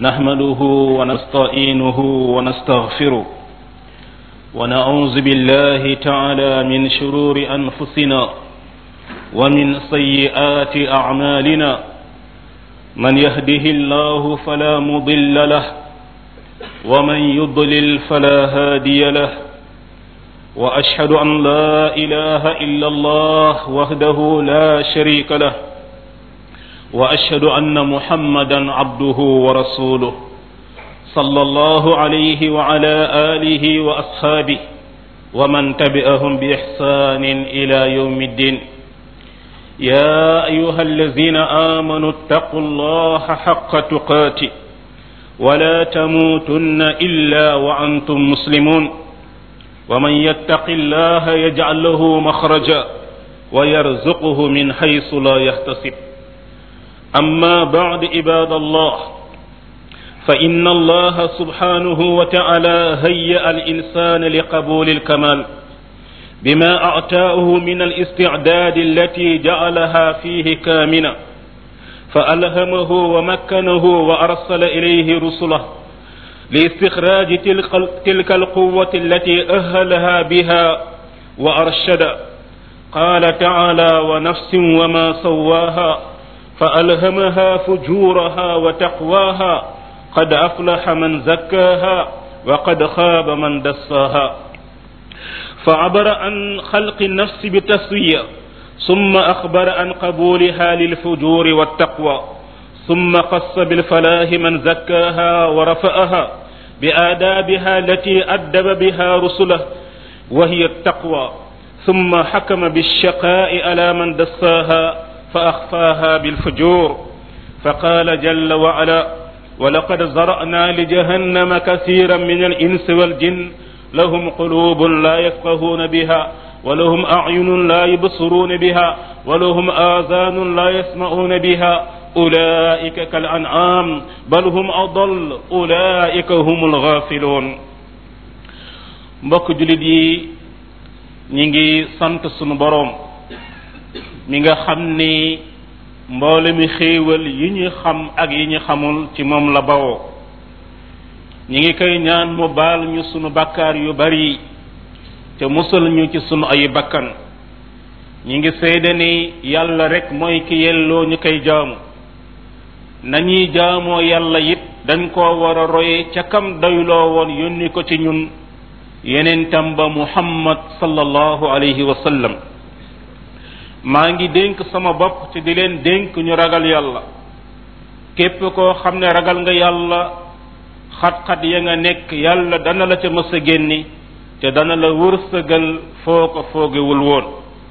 نحمده ونستعينه ونستغفره ونعوذ بالله تعالى من شرور أنفسنا ومن سيئات أعمالنا من يهده الله فلا مضل له ومن يضلل فلا هادي له واشهد ان لا اله الا الله وحده لا شريك له واشهد ان محمدا عبده ورسوله صلى الله عليه وعلى اله واصحابه ومن تبعهم باحسان الى يوم الدين يا ايها الذين امنوا اتقوا الله حق تقاته ولا تموتن الا وانتم مسلمون ومن يتق الله يجعل له مخرجا ويرزقه من حيث لا يحتسب اما بعد عباد الله فان الله سبحانه وتعالى هيأ الانسان لقبول الكمال بما اعتاه من الاستعداد التي جعلها فيه كامنا فالهمه ومكنه وارسل اليه رسله لاستخراج تلك, تلك القوة التي أهلها بها وأرشد قال تعالى ونفس وما سواها فألهمها فجورها وتقواها قد أفلح من زكاها وقد خاب من دساها فعبر عن خلق النفس بتسوية ثم أخبر عن قبولها للفجور والتقوى ثم قص بالفلاح من زكاها ورفأها بآدابها التي أدب بها رسله وهي التقوى ثم حكم بالشقاء على من دساها فأخفاها بالفجور فقال جل وعلا ولقد زرأنا لجهنم كثيرا من الإنس والجن لهم قلوب لا يفقهون بها ولهم أعين لا يبصرون بها ولهم آذان لا يسمعون بها أولئك كالأنعام بل هم أضل أولئك هم الغافلون mbokk julit yi ñi ngi sant sunu boroom mi nga xam ni mboole mi xéewal yi ñu xam ak yi ñu xamul ci moom la bawoo ñi ngi koy ñaan mu baal ñu sunu bakkaar yu bari te musal ñu ci sunu ay bakkan ñi ngi seede ni yàlla rek mooy ki yelloo ñu koy jaamu nañuy jaamoo yàlla it dañ koo war a roye ca kam doyloo woon yónni ko ci ñun yeneen tam ba muhammad sallallahu alayhi wa sallam maa ngi dénk sama bopp te di leen dénk ñu ragal yàlla képp koo xam ne ragal nga yàlla xat-xat ya nga nekk yàlla dana la ca mës a génni te dana la wërsëgal foo ko foogewul woon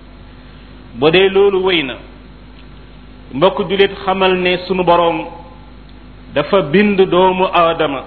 bu dee loolu wéy na mbokk julit xamal ne sunu boroom dafa bind doomu aadama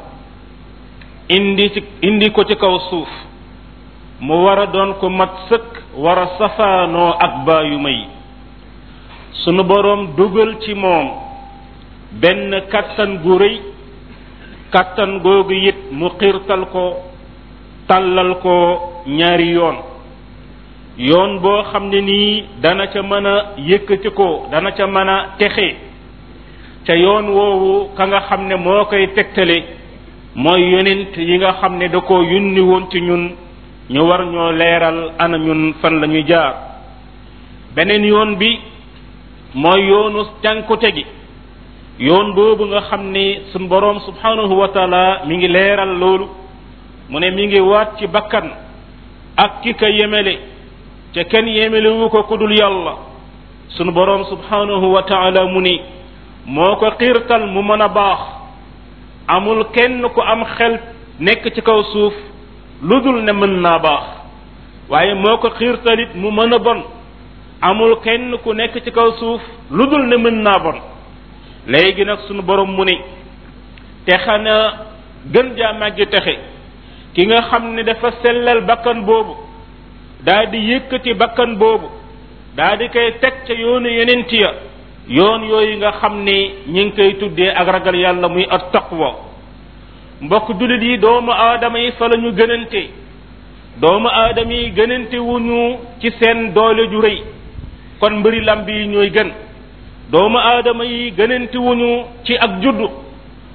indi ci indi ko ci kaw suuf mu war a doon ko mat sëkk war a safaanoo ak baayu may sunu boroom dugal ci moom benn kattan gu rëy kattan googu it mu xiirtal ko tàllal ko ñaari yoon yoon boo xam ne nii dana ca mën a yëkkati ko dana ca mën a texe ca yoon woowu ka nga xam ne moo koy tegtale mooy yonent yi nga xam ne da ko yunni woon ci ñun ñu war ñoo leeral ana ñun fan la ñuy jaar beneen yoon bi mooy yoonu cànkute gi yoon boobu nga xam ne suñ boroom subhanahu wa taala mi ngi leeral loolu mu ne mi ngi waat ci bakkan ak ki ka yemele te kenn yemelewu ko ku dul yàlla sunu boroom subhanahu wa taala mu ni moo ko xiirtal mu mën a baax amul kenn ku am xel nekk ci kaw suuf lu dul ne mën naa baax waaye moo ko xiirtalit mu mën a bon amul kenn ku nekk ci kaw suuf lu dul ne mën naa bon léegi nag sunu boroom mu ni te xanaa gën jaa màggi texe ki nga xam ne dafa sellal bakkan boobu daa di yëkkati bakkan boobu daa di koy teg ca yoonu yeneen ya yoon yooyu nga xam ne ñi ngi koy tuddee ak ragal yàlla muy at taqwa mbokk jullit yi doomu aadama yi fa la ñu gënante doomu aadama yi gënante wuñu ci seen doole ju rëy kon mbëri lamb yi ñooy gën doomu aadama yi gënante wuñu ci ak juddu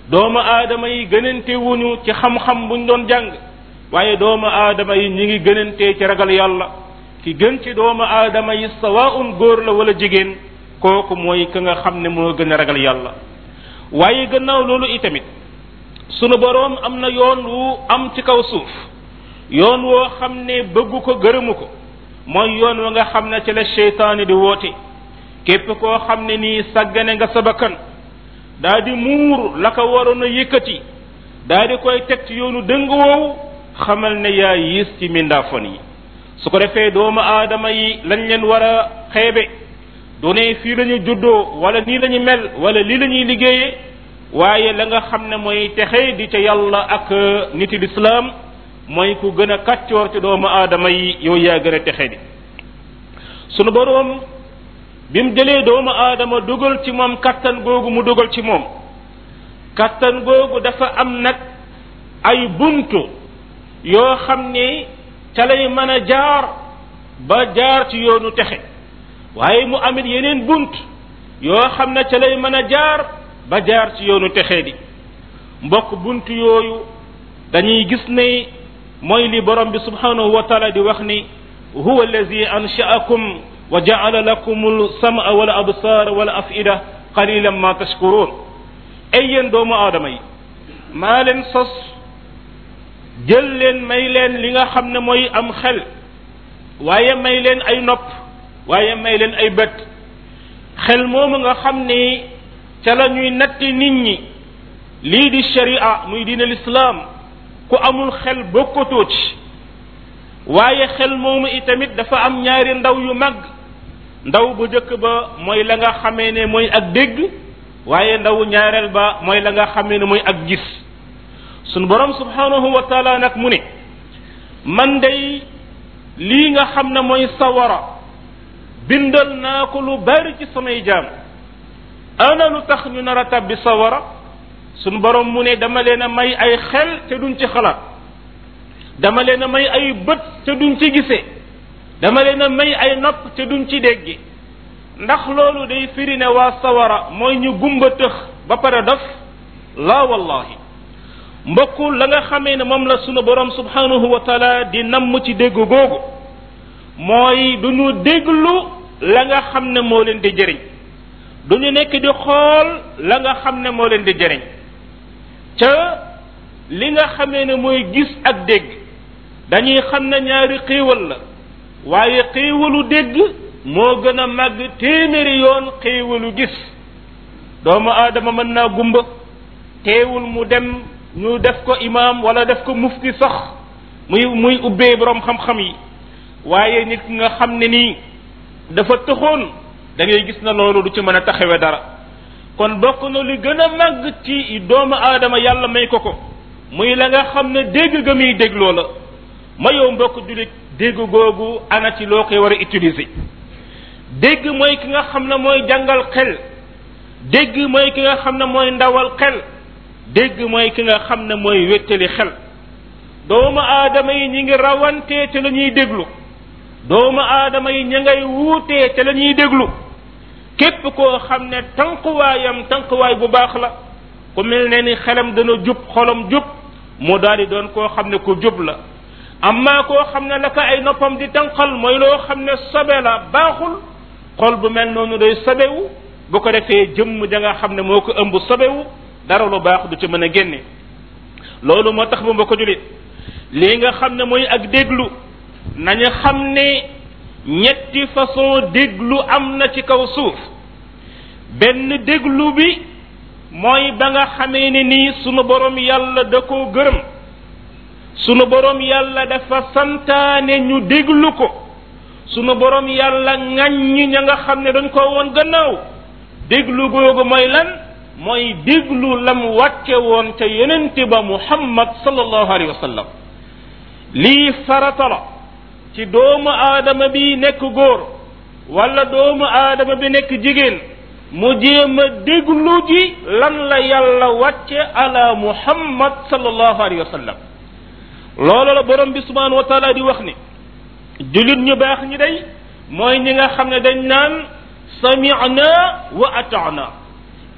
doomu aadama yi gënante wuñu ci xam-xam buñ doon jàng waaye doomu aadama yi ñi ngi gënantee ci ragal yàlla ki gën ci doomu aadama yi sawaun góor la wala jigéen kooku mooy ka nga xam ne moo gën a ragal yàlla waaye gannaaw loolu itamit sunu boroom am na yoon wu am ci kaw suuf yoon woo xam ne bëggu ko gërëmu ko mooy yoon wa nga xam ne ci la seytaane di woote képp koo xam ne nii sàggane nga sa bakkan daa di muur la ko waroon a yëkkati daa di koy teg ci yoonu dëng woowu xamal ne yaa yiis ci mindaafon yi su ko defee doomu aadama yi lañ leen war a xeebe du ne fii la ñu juddoo wala nii la ñu mel wala lii la ñuy liggéeyee waaye la nga xam ne mooy texe di ca yàlla ak niti lislaam mooy ku gën a kàccoor ci doomu aadama yi yow yaa gën a texe di sunu boroom bi mu jëlee doomu aadama dugal ci moom kattan googu mu dugal ci moom kattan googu dafa am nag ay buntu yoo xam ne ca lay mën a jaar ba jaar ci yoonu texe waaye mu amit yeneen bunt yoo xam ne ca lay mën a jaar ba jaar ci yoonu texe di mbokk bunt yooyu dañuy gis ne mooy li borom bi subhanahu wa taala di wax ni huwa allazi ansha'akum wa ja'ala lakum al-sam'a wal absara wal af'ida qalilan ma tashkurun ay yéen doomu aadama yi maa leen sos jël leen may leen li nga xam ne mooy am xel waaye may leen ay nopp waaye may leen ay bët xel moomu nga xam ne ca la ñuy natti nit ñi lii di sharia muy diine lislaam ku amul xel bokkatoo ci waaye xel moomu itamit dafa am ñaari ndaw yu mag ndaw bu njëkk ba mooy la nga xamee ne mooy ak dégg waaye ndaw ñaareel ba mooy la nga xamee ne mooy ak gis sunu borom subhanahu wa taala nag mu ne man day lii nga xam ne mooy sawara bindal naa ko lu bari ci samay jaam ana lu tax ñu nar a tabbi sawara sunu borom mu ne dama leen a may ay xel te duñ ci xalaat dama leen a may ay bët te duñ ci gisee dama leen a may ay nopp te duñ ci déggi ndax loolu day firi ne waa sawara mooy ñu gumba tëx ba pare dof laa wallahi mbokku la nga xamee ne moom la sunu borom subhanahu wa taala di namm ci dégg googu mooy du ñu déglu la nga xam ne moo leen di jëriñ du ñu nekk di xool la nga xam ne moo leen di jëriñ ca li nga xamee ne mooy gis ak dégg dañuy xam ne ñaari xéewal la waaye xéewalu dégg moo gën a màgg téeméeri yoon xéewalu gis doomu aadama mën naa gumba teewul mu dem ñu def ko imaam wala def ko mufti sax muy muy ubbee borom xam-xam yi waaye nit ki nga xam ne nii dafa tëxoon da ngay gis na loolu du ci mën a taxawe dara kon bokk na li gën a màgg ci doomu aadama yàlla may ko ko muy la nga xam ne dégg ga muy dégloo la ma yow mbokk julit dégg googu ana ci loo koy war a utiliser dégg mooy ki nga xam ne mooy jàngal xel dégg mooy ki nga xam ne mooy ndawal xel dégg mooy ki nga xam ne mooy wéttali xel doomu aadama yi ñi ngi rawantee te la ñuy déglu doomu aadama yi ña ngay wuutee te la ñuy déglu képp koo xam ne tànkuwaayam tànkuwaay bu baax la ku mel ne ni xelam dana jub xolam jub mu daal di doon koo xam ne ku jub la amma koo xam ne la ko ay noppam di tànqal mooy loo xam ne sobe la baaxul xol bu mel noonu day sobewu bu ko defee jëmm ja nga xam ne moo ko ëmb sobewu dara lu baax du ci mën a génne loolu moo tax ba mbokk julit lii nga xam ne mooy ak déglu nañu xam ne ñetti façon déglu am na ci kaw suuf benn déglu bi mooy ba nga xamee ne nii sunu borom yàlla da koo gërëm sunu borom yàlla dafa santaane ñu déglu ko sunu borom yàlla ŋaññi ña nga xam ne dañ ko woon gannaaw déglu googu mooy lan mooy déglu lam wàcce woon te yonente ba muhammad sallallahu alayhi wa sallam lii farata la ci doomu aadama bi nekk góor wala doomu aadama bi nekk jigéen mu jéem a déglu ji lan la yàlla wàcce ala muhammad sallallahu alayhi wa sallam loolu la borom bi subhanahu wa taala di wax ni julit ñu baax ñi day mooy ñi nga xam ne dañ naan sami'na wa ata'na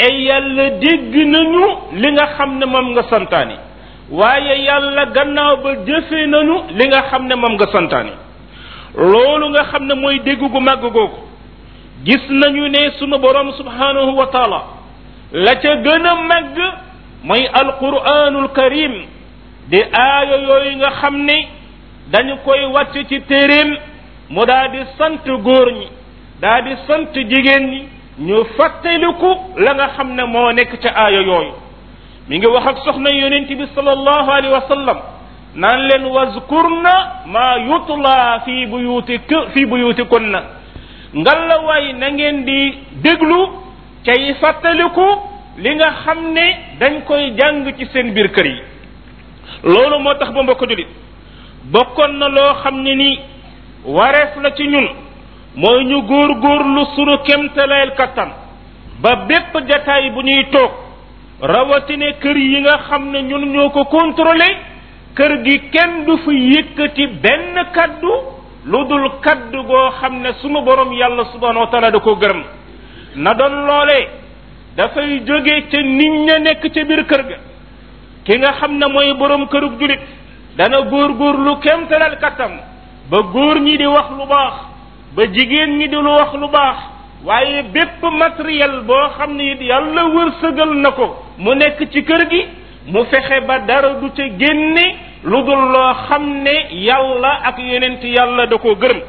ay yàlla dégg nañu li nga xam ne moom nga santaani waaye yàlla gannaaw ba jëfe nañu li nga xam ne moom nga santaani loolu nga xam ne mooy dégg gu màgg googu gis nañu ne sunu borom subhanahu wa taala la ca gën a màgg mooy alquranul karim di aaya yooyu nga xam ne dañu koy wàcc ci téeréem mu daa di sant góor ñi daa di sant jigéen ñi ñu fàttaliku la nga xam ne moo nekk ca aaya yooyu mi ngi wax ak soxna yonent bi sallallahu alayhi wa sallam naan leen wazkurna ma yutla fi buyutik fi buyutikunna ngalla waay na ngeen di déglu cay fàttaliku li nga xam ne dañ koy jàng ci seen biir kër yi loolu moo tax ba mbokk julit bokkoon na loo xam ne ni wareef la ci ñun mooy ñu góor góorlu sunu kemtalayel kattan ba bépp jataay bu ñuy toog rawatine kër yi nga xam ne ñun ñoo ko contrôlé kër gi kenn du fi yëkkati benn kaddu lu dul kaddu goo xam ne sunu borom yàlla subhanahu wa taala da ko gërëm na doon loolee dafay jóge ca nit ña nekk ca biir kër ga ki nga xam ne mooy borom kërug julit dana góor góor lu kemtalal kattan ba góor ñi di wax lu baax ba jigéen ñi di lu wax lu baax waaye bépp matériel boo xam ne it yàlla wërsëgal na ko mu nekk ci kër gi mu fexe ba dara du ca génne lu dul loo xam ne yàlla ak yonent yàlla da koo gërëm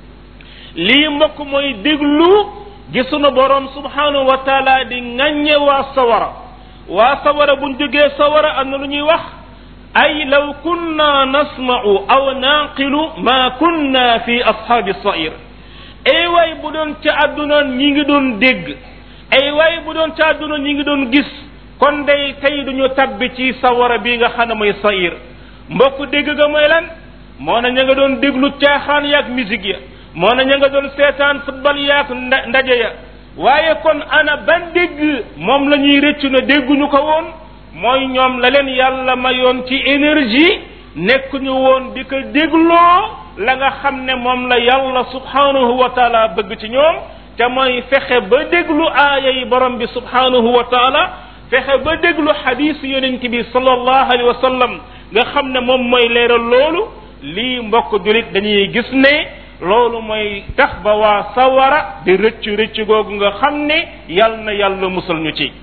lii mbokk mooy déglu gi sunu borom subhanahu wa taala di ŋàññe waa sawara waa sawara buñ jógee sawara am na lu ñuy wax ay law kunna nasma'u aw naqilu ma kunna fi ashaabi sair ay waay bu doon ca àdduna ñi ngi doon dégg ay waay bu doon ca àdduna ñi ngi doon gis kon day tey duñu tabbi ci sawara bi nga xam ne mooy sair mbokk dégg ga mooy lan moo na ña nga doon déglu caaxaan yaag musique ya moo na ña nga doon seetaan football yaag ndaje ya waaye kon ana ban dégg moom la ñuy rëccu na dégguñu ko woon mooy ñoom la leen yàlla mayoon ci énergie nekkuñu woon di ko dégloo la nga xam ne moom la yàlla subhanahu wa taala bëgg ci ñoom te mooy fexe ba déglu aaya yi borom bi subhanahu wa taala fexe ba déglu xadiis yonent bi sallallahu alayhi wa sallam nga xam ne moom mooy leeral loolu lii mbokk julit dañuy gis ne loolu mooy tax ba waa sawara di rëcc rëcc googu nga xam ne yal na yàlla musal ñu ci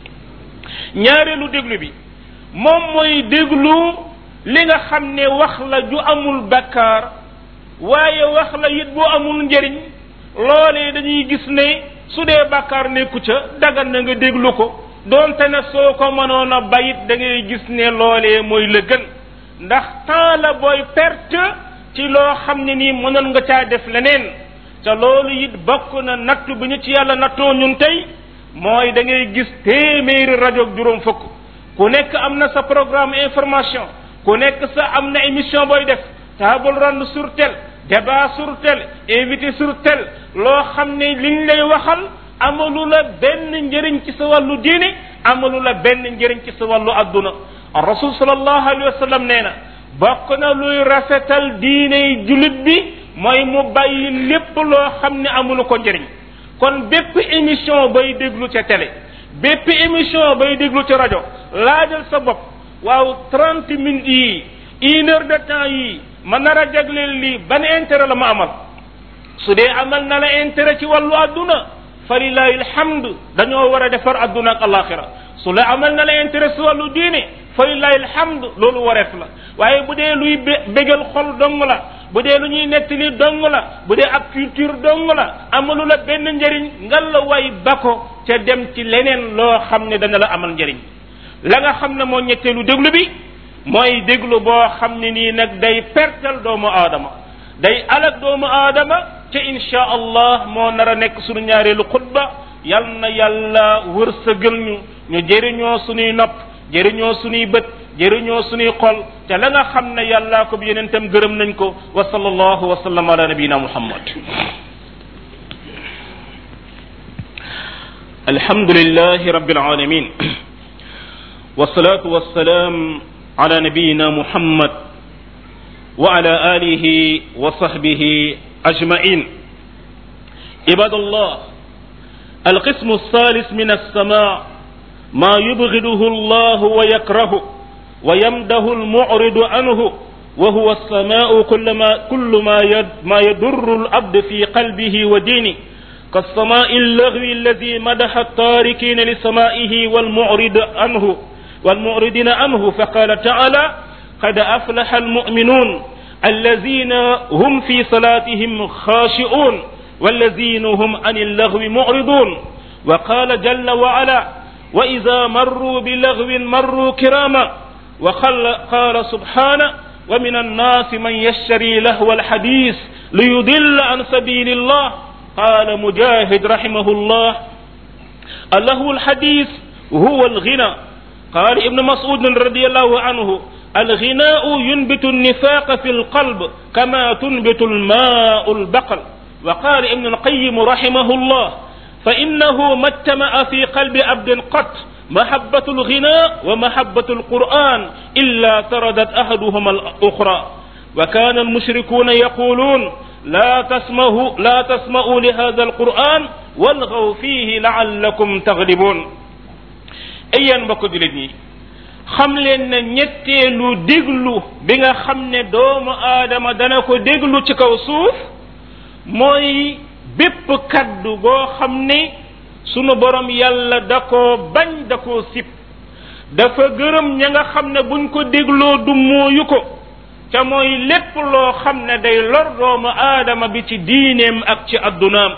ñaareelu déglu bi moom mooy déglu li nga xam ne wax la ju amul bakkaar waaye wax la it bu amul njëriñ loolee dañuy gis ne su dee bakkaar nekku ca dagan na nga déglu ko doonte ne soo ko mënoon a bayit da ngay gis ne loolee mooy la gën ndax temps la booy perte ci loo xam ne nii mënoon nga caa def leneen te loolu it bokk na nattu bi ñu ci yàlla nattoo ñun tey mooy da ngay gis téeméeri rajo juróom fukk ku nekk am na sa programme information ku nekk sa am na émission booy def table ronde sur tel débat sur tel invité sur tel loo xam ne liñ lay waxal amalu la benn njëriñ ci sa wàllu diine amalu la benn njëriñ ci sa wàllu adduna rasul sallallahu alayhi wa sallam nee na bokk na luy rafetal diine jullit bi mooy mu bàyyi lépp loo xam ne amulu ko njëriñ kon bépp émission bay déglu ca télé bépp émission bay déglu ca rajo laajal sa bopp waaw trente minutes yi une heure de temps yi ma nar a jagleel lii ban intérêt la ma amal su dee amal na la intérêt ci wàllu adduna fa lillahi alhamd dañoo war a defar adduna ak alaxira su la amal na la intérêt ci wàllu diine fa lillahi alhamd loolu wareef la waaye bu dee luy bégal xol dong la bu dee lu ñuy nettali dong la bu dee ak culture dong la amalu la benn njëriñ ngal la way ba ko ca dem ci leneen loo xam ne dana la amal njëriñ la nga xam ne moo ñetteelu déglu bi mooy déglu boo xam ne nii nag day pertal doomu aadama day alak doomu aadama ca insha allah moo nar a nekk sunu ñaareelu xutba yal na yàlla wërsëgal ñu ñu jëriñoo sunuy nopp jëriñoo sunuy bët jëriñoo sunuy xol te la nga xam ne yàllaa ko bi yenentam gërëm nañ ko wa sallallahu wa sallam ala nabiyina muhammad الحمد لله رب العالمين والصلاة والسلام على نبينا محمد وعلى آله وصحبه أجمعين عباد الله القسم الثالث من السماع ما يبغضه الله ويكرهه ويمده المعرض عنه وهو السماء كل ما, كل ما, يد ما يضر العبد في قلبه ودينه كالسماء اللغو الذي مدح التاركين لسمائه والمعرض عنه والمعرضين عنه فقال تعالى قد أفلح المؤمنون الذين هم في صلاتهم خاشئون والذين هم عن اللغو معرضون وقال جل وعلا وإذا مروا بلغو مروا كراما وقال سبحانه ومن الناس من يشتري لهو الحديث ليضل عن سبيل الله قال مجاهد رحمه الله اللهو الحديث هو الغنى قال ابن مسعود رضي الله عنه الغناء ينبت النفاق في القلب كما تنبت الماء البقل وقال ابن القيم رحمه الله فإنه ما اجتمع في قلب عبد قط محبة الغناء ومحبة القرآن إلا تردت أحدهما الأخرى وكان المشركون يقولون لا تسمعوا لا تسمعوا لهذا القرآن والغوا فيه لعلكم تغلبون أيا mbokk julit ñi xam leen ne ñetteelu déglu bi nga xam ne doomu aadama dana ko déglu ci kaw suuf mooy bépp kaddu goo xam ne sunu borom yàlla da koo bañ da koo sib dafa gërëm ña nga xam ne buñ ko dégloo du mooyu ko ca mooy lépp loo xam ne day lor doomu aadama bi ci diineem ak ci addunaam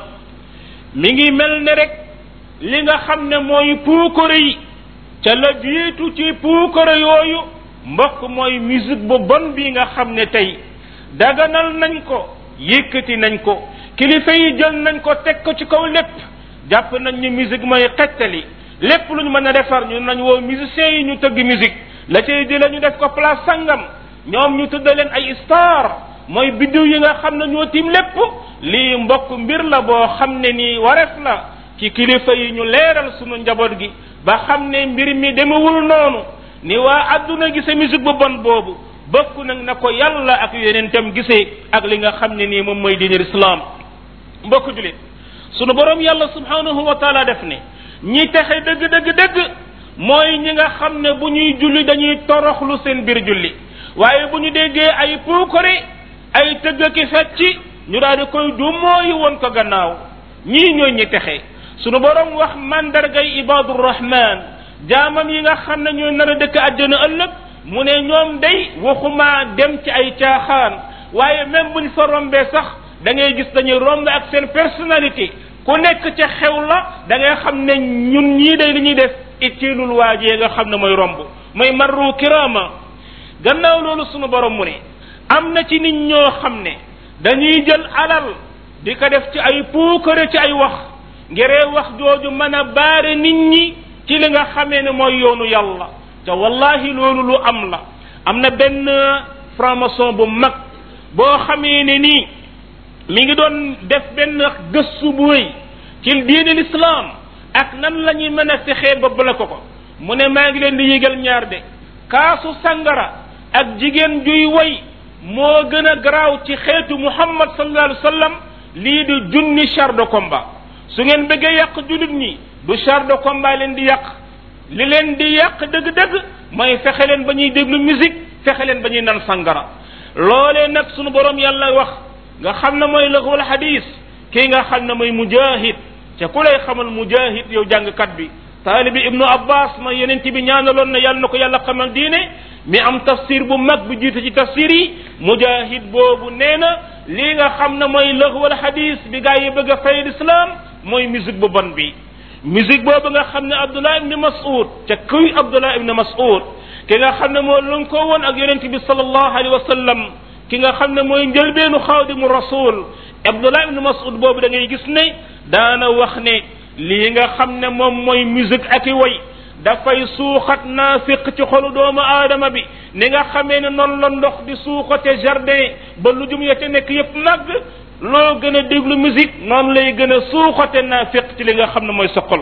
mi ngi mel ne rek li nga xam ne mooy puukare yi ca la jiitu ci puukare yooyu mbokk mooy musique bu bon bi nga xam ne tey daganal nañ ko yëkkati nañ ko kilifa yi jël nañ ko teg ko ci kaw lépp jàpp nañ ni musique mooy xettali lépp lu ñu mën a defar ñu nañ woo musiciens yi ñu tëgg musique la cay jëlee ñu def ko place sangam ñoom ñu tudda leen ay star mooy biddiw yi nga xam ne ñoo tiim lépp lii mbokk mbir la boo xam ne nii wareef la ci kilifa yi ñu leeral sunu njaboot gi ba xam ne mbir mi demewul noonu ni waa adduna gise musique bu bon boobu bokk nag na ko yàlla ak yonentam gisee ak li nga xam ne nii moom mooy diinir islam mbokk julit sunu borom yàlla subhanahu wa taala def ne ñi texe dëgg dëgg dëgg mooy ñi nga xam ne bu ñuy julli dañuy toroxlu seen biir julli waaye bu ñu déggee ay puukare ay tëgg ki fecci ñu daal di koy du mooy woon ko gannaaw ñii ñooy ñi texe sunu borom wax mandargay ibadur rahman jaamam yi nga xam ne ñooy nar a dëkk àjjana ëllëg mu ne ñoom day waxuma dem ci ay caaxaan waaye même buñ fa rombee sax da ngay gis dañuy romb ak seen personnalité ku nekk ca xew la da ngay xam ne ñun ñii day li ñuy def ittiilul waajee nga xam ne mooy romb mooy marru kirama gannaaw loolu sunu borom mu ne am na ci nit ñoo xam ne dañuy jël alal di ko def ci ay puukare ci ay wax ngiree wax jooju mën a baare nit ñi ci li nga xamee ne mooy yoonu yàlla te wallahi loolu lu am la am na benn franc-maçon bu mag boo xamee ne nii mi ngi doon def benn gëstu bu rëy ci diine l'islam ak nan la ñuy mën a fexee ba bala ko ko mu ne maa ngi leen di yëgal ñaar de kaasu sangara ak jigéen juy woy moo gën a garaaw ci xeetu muhammad sallallahu alayhi wa sallam lii di junni char de combat su ngeen bëggee yàq julit ñi du char de combat leen di yàq li leen di yàq dëgg-dëgg mooy fexe leen ba ñuy déglu musique fexe leen ba ñuy nan sangara loolee nag sunu borom yàlla wax nga xam ne mooy lëxwal hadis kii nga xam ne mooy mujahid te ku lay xamal mujahid yow jàngkat bi taalibi ibnu abbas ma yeneen bi ñaanaloon na yàlla na ko yàlla xamal diine mi am tafsir bu mag bu jiite ci tafsir yi mujahid boobu nee na lii nga xam ne mooy lëxwal hadis bi gaa yi bëgg a fay l'islam mooy musique bu bon bi musique boobu nga xam ne abdullah ibni mas'ud ca kuy abdullah ibni mas'ud ki nga xam ne moo lënkoo woon ak yonente bi sallallahu alayhi wa sallam ki nga xam ne mooy njëlbeenu xaadimu rasul abdullah ibni mas'ud boobu da ngay gis ne daana wax ne lii nga xam ne moom mooy musique ak i way dafay suuxat naafiq ci xolu doomu aadama bi ni nga xamee ne noonu la ndox di suuxate jardin ba lu jum ya ca nekk yépp màgg loo gën a déglu musique noonu lay gën a suuxate naafiq ci li nga xam ne mooy sa xol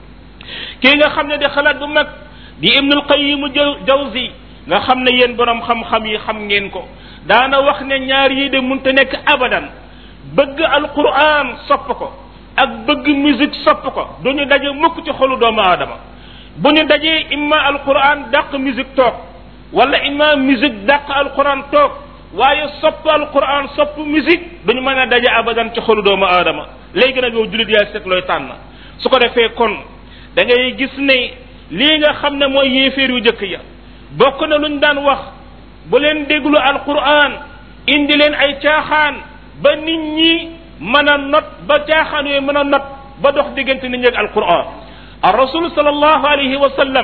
kii nga xam ne di xalaat bu mag di ibnul qayimu jawzi nga xam ne yéen borom xam-xam yi xam ngeen ko daana wax ne ñaar yi de munta nekk abadan bëgg alquran sopp ko ak bëgg musique sopp ko duñu daje mukk ci xolu doomu aadama bu ñu dajee imma alquran dàq musique toog wala imma musique dàq alquran toog waaye sopp alquran sopp musique duñu mën a daje abadan ci xolu doomu aadama léegi nag yow julit yaa seet looy tànn su ko defee kon da ngay gis ne lii nga xam ne mooy yéeféer yu jëkk ya bokk na luñ daan wax bu leen déglu alquran indi leen ay caaxaan ba nit ñi mën a not ba caaxaan yooyu mën a not ba dox diggante nit ñi ak alquran ar rasul sallallahu alayhi wa sallam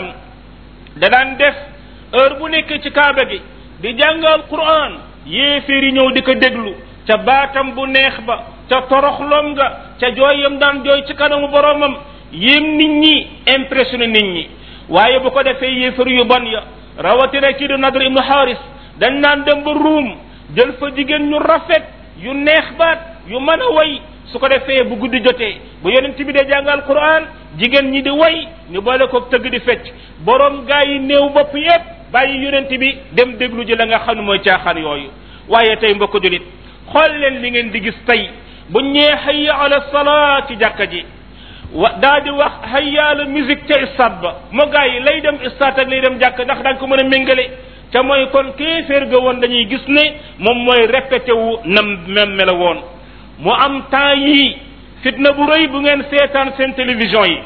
da daan def heure bu nekk ci kaaba gi di jàng alquran yéeféer yi ñëw di ko déglu ca baatam bu neex ba ca toroxlom nga ca jooyam daan jooy ci kanamu boromam yéem nit ñi impressionné nit ñi waaye bu ko defee yéefar yu bon ya rawatina kii di nadr ibnu haris dañ naan dem ba ruum jël fa jigéen ñu rafet yu neex baat yu mën a way su ko defee bu guddi jotee bu yonent bi dee jàngal quran jigéen ñi di way ñu boole ko tëgg di fecc borom gaa yi néew bopp yépp bàyyi yonent bi dem déglu ji la nga xam ne mooy caaxaan yooyu waaye tey mbokk julit xool leen li ngeen di gis tey bu ñee hayya ala salaa ci jàkka ji wa daa di wax hayya ala musique ca stade ba moo gaa yi lay dem stade ak lay dem jàkka ndax danga ko mën a méngale ca mooy kon kéeféer ga woon dañuy gis ne moom mooy répété wu nam même mela woon mu am temps yii fitna bu rëy bu ngeen seetaan seen télévision yi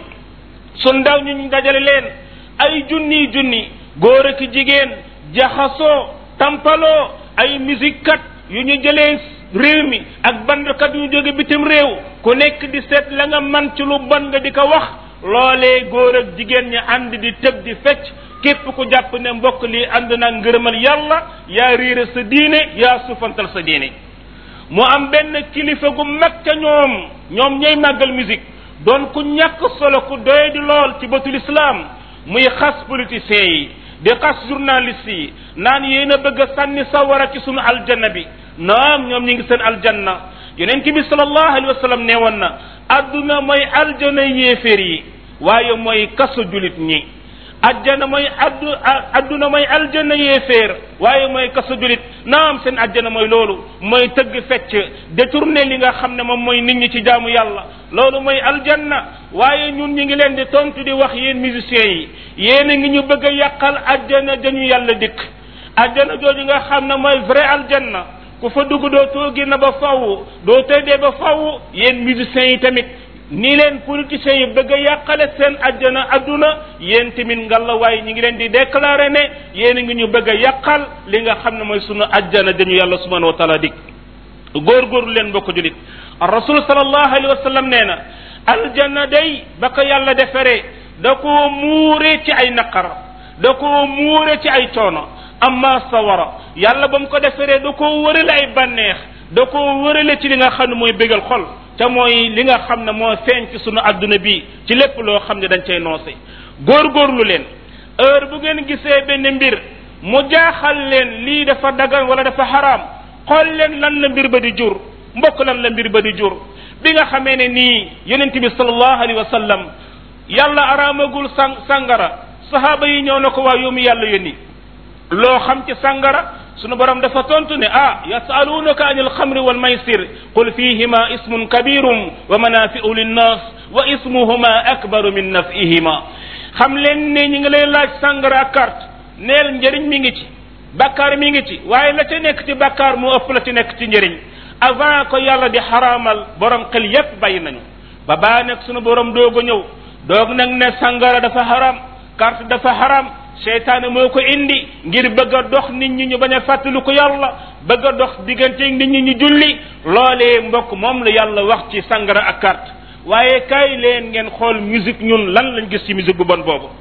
su ndaw ñu ñu dajale leen ay junni junni góor ak jigéen jaxasoo tampaloo ay musique kat yu ñu jëlee réew mi ak bandkat yu jóge bitim réew ku nekk di seet la nga man ci lu bon nga di ko wax loolee góor ak jigéen ñi ànd di tëb di fecc képp ku jàpp ne mbokk lii ànd na ngërëmal yàlla yaa réere sa diine yaa suufantal sa diine mu am benn kilifa gu mag ca ñoom ñoom ñooy màggal musique doon ku ñàkk solo ku doy di lool ci bëtul islam muy xas politiciens yi di xas journaliste yi naan yéen a bëgg a sànni sawara ci sunu aljanna bi naam ñoom ñi ngi seen aljanna yonent bi sallallahu alayhi wa sallam nee woon na adduna mooy aljana yéeféer yi waaye mooy kaso julit ñi ajjana mooy addu adduna mooy aljanna yéeféer waaye mooy kaso julit naam seen ajjana mooy loolu mooy tëgg fecc détourné li nga xam ne moom mooy nit ñi ci jaamu yàlla loolu mooy aljanna waaye ñun ñi ngi leen di tontu di wax yéen musiciens yi yéen a ngi ñu bëgg a yàqal ajjana dañu yàlla dikk ajjana jooju nga xam ne mooy vrai aljanna ku fa dugg doo too génn ba faw doo tëddee ba faw yéen musiciens yi tamit ni leen politiciens yi bëgg a yàqale seen ajjana adduna yéen tamit ngalla waaye ñi ngi leen di déclarer ne yéen a ngi ñu bëgg a yàqal li nga xam ne mooy sunu ajjana dañu yàlla subhanahu wa taala dik góorgóorlu leen mbokk julit rasul sallallahu alayhi wa sallam nee na aljanna day ba ko yàlla defaree da koo muure ci ay naqar da koo muure ci ay coono amma sawara yàlla ba mu ko defaree da koo wërale ay bànneex da koo wërale ci li nga xam ne mooy bégal xol te mooy li nga xam ne moo feeñ ci sunu adduna bi ci lépp loo xam ne dañ cay noose góorgóorlu leen heure bu ngeen gisee benn mbir mu jaaxal leen lii dafa dagan wala dafa xaraam xool leen lan la mbir ba di jur mbokk lan la mbir ba di jur bi nga xamee ne nii yonent bi sallallahu alayhi wa sallam yàlla araamagul sang sangara sahaaba yi ñëw na ko waa yomu yàlla yónni loo xam ci sangara sunu borom dafa tontu ne ah yasalunaka anil xamri wal maysir qul fihima ismun kabirum wa manafiu linnas wa ismuhuma akbaru min nafihima xam leen ne ñi ngi lay laaj sangara ak carte neel njëriñ mi ngi ci bakkaar mi ngi ci waaye la ca nekk ci bakkaar mu ëpp la ci nekk ci njëriñ avant ko yàlla di xaraamal borom xel yépp bàyyi nañu ba baa nag sunu borom doog a ñëw doog nag ne sangara dafa haram carte dafa haram seytaane moo ko indi ngir bëgg a dox nit ñi ñu bañ a fàttali ko yàlla bëgg a dox diggante nit ñi ñu julli loolee mbokk moom la yàlla wax ci sangara ak carte waaye kay leen ngeen xool musique ñun lan lañ gis ci musique bu bon boobu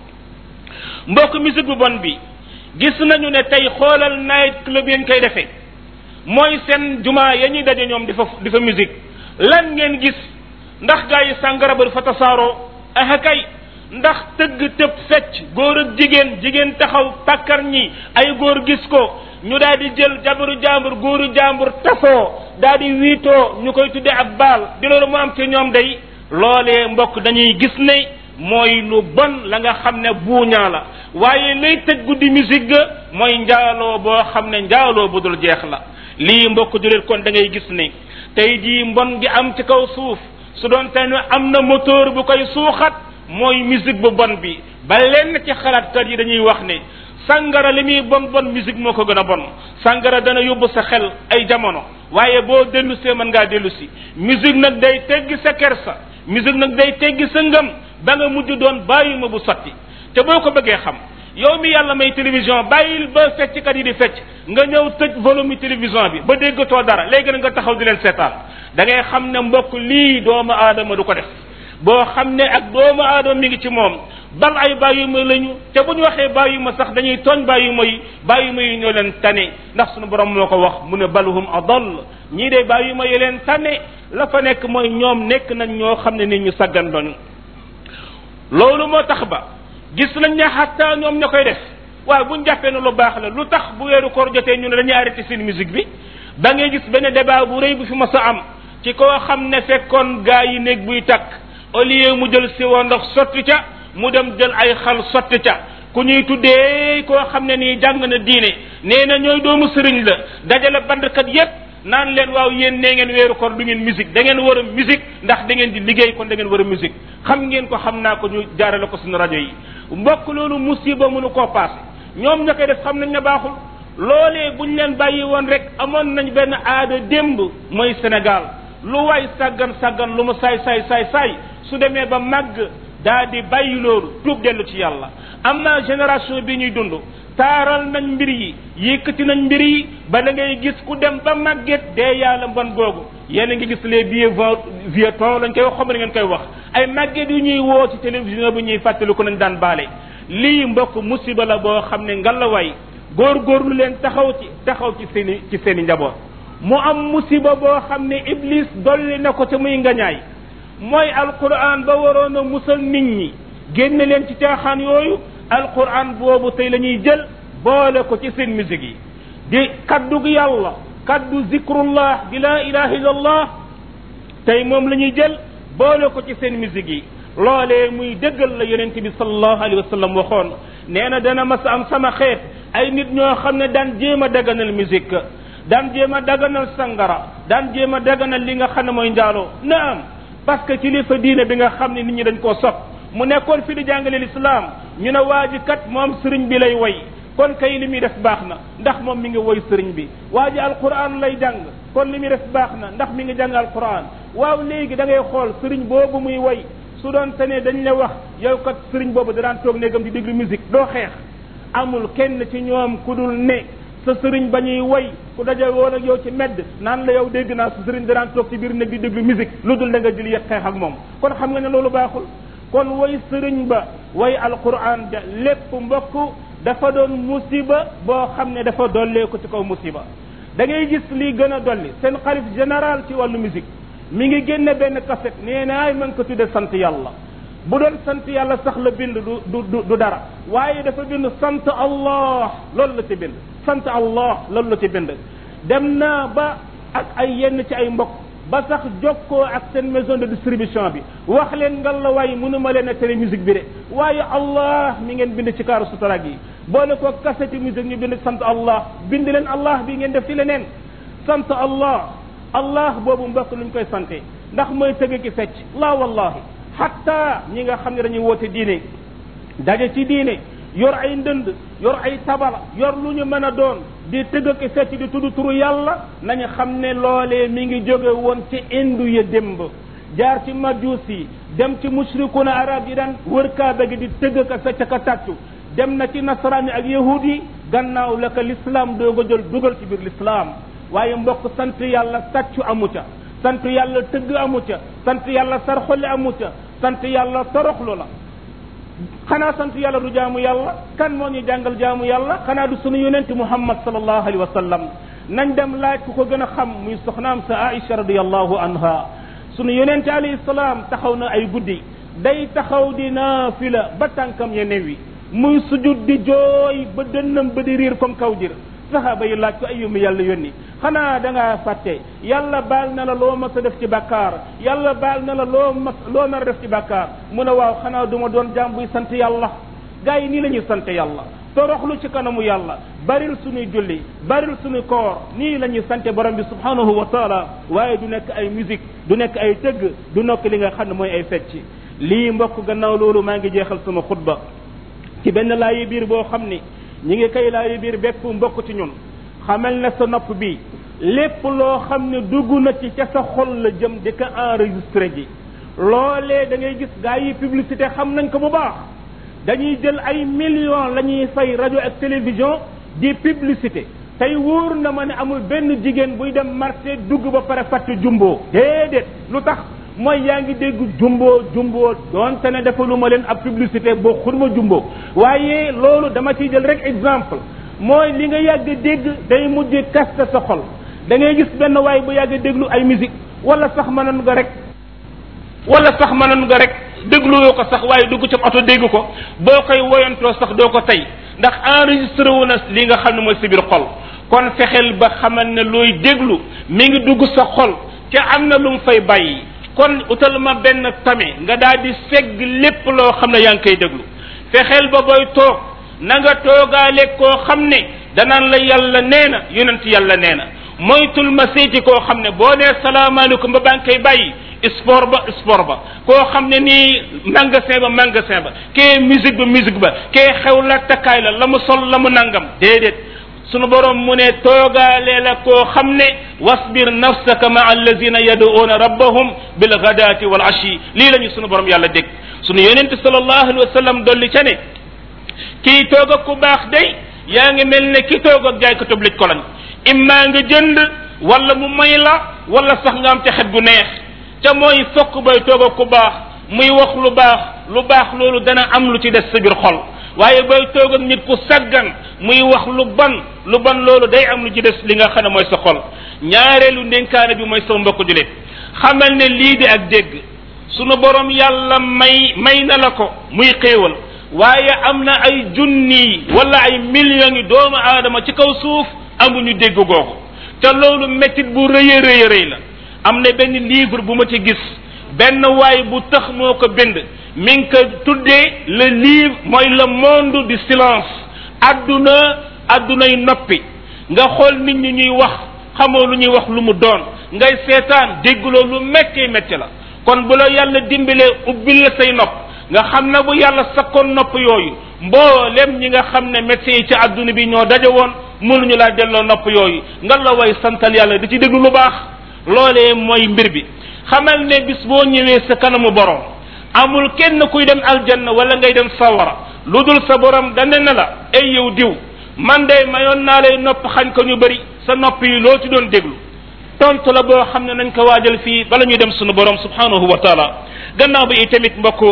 mbokk musique bu bon bi gis nañu ne tey xoolal night club yañ koy defee mooy seen jumaa ya ñuy daje ñoom di fa di fa musique lan ngeen gis ndax gaa yi sàngara ba fa tasaaroo ah kay ndax tëgg tëb fecc góor ak jigéen jigéen taxaw pàkkar ñi ay góor gis ko ñu daal di jël jabaru jàmbur góoru jàmbur tasoo daal di wiitoo ñu koy tudde ab baal di loolu mu am ci ñoom day loolee mbokk dañuy gis ne mooy lu bon la nga xam ne buuñaa la waaye lay tëj guddi musique ga mooy njaaloo boo xam ne njaaloo bu dul jeex la lii mbokk julit kon da ngay gis ne tey jii mbon gi am ci kaw suuf su doon te am na moteur bu koy suuxat mooy musique bu bon bi ba lenn ci xalaatkat yi dañuy wax ne sangara li muy bon bon musique moo ko gën a bon sangara dana yóbbu sa xel ay jamono waaye boo dellu see mën ngaa dellu si musique nag day teggi sa kersa musique nag day teggi sa ngëm ba nga mujj doon bàyyi ma bu sotti te boo ko bëggee xam yow mi yàlla may télévision bàyyil ba fecckat yi di fecc nga ñëw tëj volume télévision bi ba déggatoo dara léegi nag nga taxaw di leen seetaan da ngay xam ne mbokk lii doomu aadama du ko def boo xam ne ak doomu aadama mi ngi ci moom bal ay bàyyuma lañu te bu ñu waxee bàyyuma sax dañuy tooñ bàyyuma yi bàyyuma yi ñoo leen tane ndax suñu borom moo ko wax mu ne balhum adall ñii de bàyyuma yi leen tane la fa nekk mooy ñoom nekk nañ ñoo xam ne nit ñu saggan doñu loolu moo tax ba gis nañ ne xatta ñoom ña koy def waaye buñ jàppee ne lu baax la lu tax bu weeru koor jotee ñu ne dañuy arrêté seen musique bi da ngay gis benn débat bu rëy bu fi mas a am ci koo xam ne fekkoon gaa yi néeg buy takk au lieu mu jël si woon ndox sotti ca mu dem jël ay xal sotti ca ku ñuy tuddee koo xam ne nii jàng na diine nee na ñooy doomu sëriñ la dajale bandkat yépp naan leen waaw yéen nee ngeen weeru koor du ngeen musique da ngeen war a musique ndax da ngeen di liggéey kon da ngeen war a musique xam ngeen ko xam naa ko ñu jaarale ko suñu rajo yi mbokk loolu musiba mënu koo paase ñoom ña koy def xam nañ ne baaxul loolee buñ leen bàyyi woon rek amoon nañ benn aada démb mooy Sénégal lu waay sàggan sàggan lu mu saay saay saay saay su demee ba màgg daa di bàyyi loolu tuub dellu ci yàlla am na génération bi ñuy dund taaral nañ mbir yi yëkkati nañ mbir yi ba da ngay gis ku dem ba màgget dee yàlla mbon googu yéen a ngi gis les vieux vieux temps lañ koy wax xam ngeen koy wax ay màgget yu ñuy woo ci télévision bi ñuy fàttali ko nañ daan baale lii mbokk musiba la boo xam ne ngalawaay góorgóorlu leen taxaw ci taxaw ci seeni ci seeni njaboot mu am musiba boo xam ne iblis dolli na ko te muy ngañaay mooy alquran ba waroon a musal nit ñi génne leen ci caaxaan yooyu alquran boobu tey la ñuy jël boole ko ci seen musique yi di kaddu gi yàlla kaddu zikrullah di la ilaha illallah tey moom la ñuy jël boole ko ci seen musique yi loolee muy dëggal la yonent bi sallallahu alayhi wa sallam waxoon nee na dana mas am sama xeet ay nit ñoo xam ne daan jéem a daganal musique daan jéem a daganal sangara daan jéem a daganal li nga xam ne mooy njaaloo naam parce que kilifa diine bi nga xam ne nit ñi dañ koo sopp mu nekkoon fi di jàngale lislaam ñu ne waa ji kat moom sëriñ bi lay woy kon kay li muy def baax na ndax moom mi ngi woy sëriñ bi waa ji alquran lay jàng kon li muy def baax na ndax mi ngi jàng alquran waaw léegi da ngay xool sëriñ boobu muy woy su doon te ne dañ la wax yow kat sëriñ boobu da daan toog néegam di déglu musique doo xeex amul kenn ci ñoom ku dul ne sa sëriñ ba ñuy woy ku daje woon ak yow ci medd naan la yow dégg naa sa sëriñ da daan toog ci biir néeg di déglu musique lu dul da nga jël yëg xeex ak moom kon xam nga ne loolu baaxul kon woy sëriñ ba woy alquran ja lépp mbokk dafa doon musiba boo xam ne dafa dollee ko ci kaw musiba da ngay gis lii gën a dolli seen xalif général ci wàllu musique mi ngi génne benn cassette nee naay mën ko tudde sant yàlla bu doon sant yàlla sax la bind du du du dara waaye dafa bind sant allah loolu la ci bind sant allah loolu la ci bind dem naa ba ak ay yenn ci ay mbokk ba sax jokkoo ak seen maison de distribution bi wax leen ngal la waaye mënuma leen a télé musique bi de waaye allah mi ngeen bind ci kaaru sutarag yi boole ko cassette musique ñu bind sant allah bind leen allah bi ngeen def ci leneen sant allah allah boobu mbokk luñ koy sante ndax mooy tëgg ki fecc la wallahi hatta ñi nga xam ne dañuy woote diine daje ci diine yor ay ndënd yor ay tabala yor lu ñu mën a doon di tëgg ki fecc di tudd turu yàlla nañu xam ne loolee mi ngi jóge woon ci indu ya démb jaar ci majuus yi dem ci mushrikuna arab yi daan wër kaaba gi di tëgg ka fecc ka tàccu dem na ci nasaraan yi ak yahud yi gannaaw la ko l'islam doog a jël dugal ci biir l'islam waaye mbokk sant yàlla tàccu amu ca sant yàlla tëgg amu ca sant yàlla sarxole amu ca sant yàlla toroxlu la xanaa sant yàlla du jaamu yàlla kan moo ñu jàngal jaamu yàlla xanaa du sunu yonent muhammad sallallahu alayhi wa sallam nañ dem laaj ku ko gën a xam muy soxnaam sa aisha radiallahu anha sunu yonent alayhi salaam taxaw na ay guddi day taxaw di naafila ba tànkam ya newi muy sujud di jooy ba dënnam ba di riir comme kaw jër saxaaba yi laaj ko ayyuma yàlla yónni xanaa da ngaa fàtte yàlla baal na la loo mas a def ci bàkkaar yàlla baal na la loo mas loo nar a def ci bàkkaar mu ne waaw xanaa du ma doon jaam buy sant yàlla gars yi nii la ñuy sant yàlla toroxlu ci kanamu yàlla baril suñuy julli baril suñuy koor nii la ñuy sante borom bi subhanahu wa taala waaye du nekk ay musique du nekk ay tëgg du nekk li nga xam ne mooy ay fecc lii mbokk gannaaw loolu maa ngi jeexal sama xutba ci benn laayi biir boo xam ni ñi ngi kay laayi biir bépp mbokk ci ñun xamal na sa nopp bi lépp loo xam ne dugg na ci ca sa xol la jëm di ko enregistré ji loolee da ngay gis gaa yi publicité xam nañ ko bu baax dañuy jël ay millions la ñuy fay rajo ak télévision di publicité tey wóor na ma ne amul benn jigéen buy dem marché dugg ba pare fàtte jumbo déedéet lu tax mooy yaa ngi dégg jumbo jumbo doonte ne dafa lu ma leen ab publicité boo xurma jumbo waaye loolu dama ciy jël rek exemple mooy li nga yàgg dégg day mujj kaste sa xol da ngay gis benn waay bu yàgg déglu ay musique wala sax mënoon nga rek wala sax mënoon nga rek dégluwoo ko sax waaye dugg ci oto dégg ko boo koy woyantoo sax doo ko tey ndax enregistré wu na li nga xam ne mooy si biir xol kon fexeel ba xamal ne looy déglu mi ngi dugg sa xol te am na lu mu fay bàyyi kon utal ma benn tame nga daal di segg lépp loo xam ne yaa ngi koy déglu fexeel ba booy toog na nga toogaale koo xam ne danaan la yàlla nee na yonent yàlla nee na moytul ma seeti koo xam ne boo nee salaamaaleykum ba baa ngi koy bàyyi sport ba sport ba koo xam ne nii magasin ba magasin ba kee musique ba musique ba kee xew la takkaay la la mu sol la mu nangam déedéet sunu borom mu ne toogaale la koo xam ne wasbir nafsaka ma allazina yaduuna rabbahum bil ghadati wal ashi lii la ñu sunu borom yàlla dégg sunu yonente sallallahu alayhi wa sallam dolli ca ne kii toog ak ku baax day yaa ngi mel ne ki toog ak jaay ko tëb lij ko lañ immaa nga jënd wala mu may la wala sax nga am ca xet gu neex ca mooy fokk bay toog ak ku baax muy wax lu baax lu baax loolu dana am lu ci des sa biir xol waaye bay toog ak nit ku saggan muy wax lu ban lu ban loolu day am lu ci des li nga xam ne mooy sa xol ñaareelu ndénkaane bi mooy sama mbokk julit xamal ne lii di ak dégg sunu borom yàlla may may na la ko muy xéewal waaye am na ay junni wala ay millions yi doomu aadama ci kaw suuf amuñu dégg googu te loolu méttit bu rëy a rëy rëy la am na benn livre bu ma ci gis benn waay bu tax moo ko bind mi ngi ko tuddee le livre mooy le monde du silence adduna addunay noppi nga xool nit ñi ñuy wax xamoo lu ñuy wax lu mu doon ngay seetaan dégguloo lu métti métti la kon bu la yàlla dimbalee ubbil la say nopp nga xam ne bu yàlla sakkoon nopp yooyu mboolem ñi nga xam ne médecins yi ci adduna bi ñoo daje woon mënuñu laa delloo nopp yooyu nga la way santal yàlla di ci déglu lu baax loolee mooy mbir bi xamal ne bis boo ñëwee sa kanamu borom amul kenn kuy dem aljanna wala ngay dem sawara lu dul sa borom dane na la ay yow diw man de mayoon naa lay nopp xañ ko ñu bëri sa nopp yi loo ci doon déglu tontu la boo xam ne nañ ko waajal fii bala ñuy dem sunu borom subhanahu wa taala gannaaw bi itamit mbokk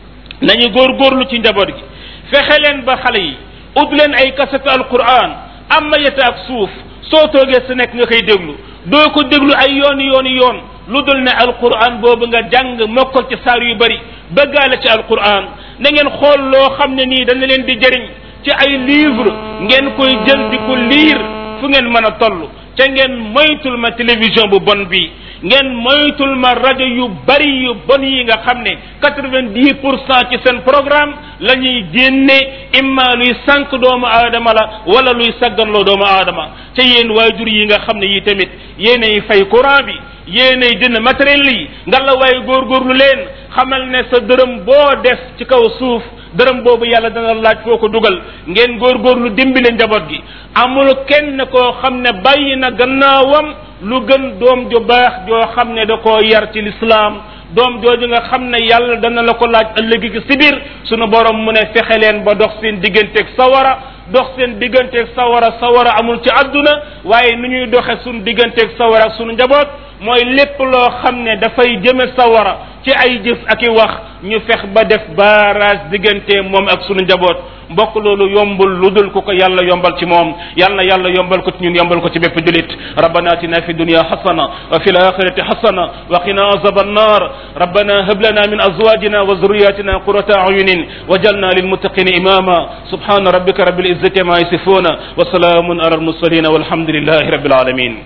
nañu góorgóorlu ci njaboot gi fexe leen ba xale yi ut leen ay kasatu alquran am mayata ak suuf soo toogee sa nekk nga koy déglu doo ko déglu ay yooni yooni yoon lu dul ne alquran boobu nga jàng mokkal ci saar yu bari bëggaale ci alquran na ngeen xool loo xam ne nii dana leen di jëriñ ci ay livre ngeen koy jël di ko liir fu ngeen mën a toll ca ngeen moytul ma télévision bu bon bi ngeen moytul ma rajo yu bari yu bon yi nga xam ne quatre-vingt-dix pour cent ci seen programme la ñuy génne imma luy sànq doomu aadama la wala luy sagganloo doomu aadama ca yéen waajur yi nga xam ne yi tamit yéenay fay courant bi yéenay jënd matériel yi nga la waaye góorgóorlu leen xamal ne sa dërëm boo def ci kaw suuf dërëm boobu yàlla dana laaj foo ko dugal ngeen góorgóorlu dimbale njaboot gi amul kenn koo xam ne bàyyi na gannaawam lu gën doom ju baax joo xam ne da koo yar ci lislaam doom jooju nga xam ne yàlla dana la ko laaj ëllëgi gi si biir sunu borom mu ne fexe leen ba dox seen digganteeg sawara dox seen digganteeg sawara sawara amul ci àdduna waaye nu ñuy doxe sunu digganteeg sawara ak sunu njaboot mooy lépp loo xam ne dafay jëme sawara ci ay jëf ak i wax ñu fex ba def barrage diggante moom ak sunu njaboot mbokk loolu yombul lu dul ku ko yàlla yombal ci moom yal na yàlla yombal ko ci ñun yombal ko ci bépp julit rabbana atina fi dunya hasana wa fil akhirati hasana wa qina azab an-nar rabbana hab lana min azwajina wa dhurriyyatina qurrata a'yunin waj'alna lil muttaqina imama subhana rabbika rabbil izzati ma yasifuna wa salamun ala al mursalin walhamdulillahi rabbil alamin